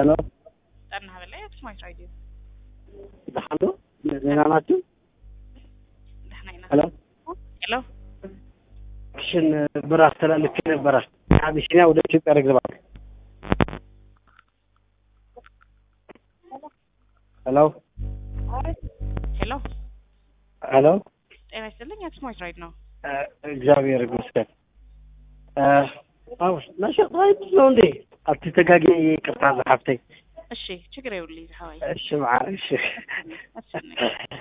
ሄሎ ጠና በላይ አክሱማይት ራዲዮ ደህና ነው? ዜና ናችሁ? ደህና ይና ሄሎ ሄሎ ሽን ብር አስተላልፌ ነበረ ከአቢሲኒያ ወደ ኢትዮጵያ ንግድ ባንክ። ሄሎ ሄሎ ሄሎ ጤና ይስጥልኝ አክሱማይት ራዲዮ ነው እ፣ እግዚአብሔር ይመስገን። እ፣ አዎ ነሸጥ ራይት ነው እንዴ? አትተጋጊ ይቅርታ ጸሐፍተኝ። እሺ ችግር ይውልኝ ሀዋይ እሺ መዓ እሺ እሺ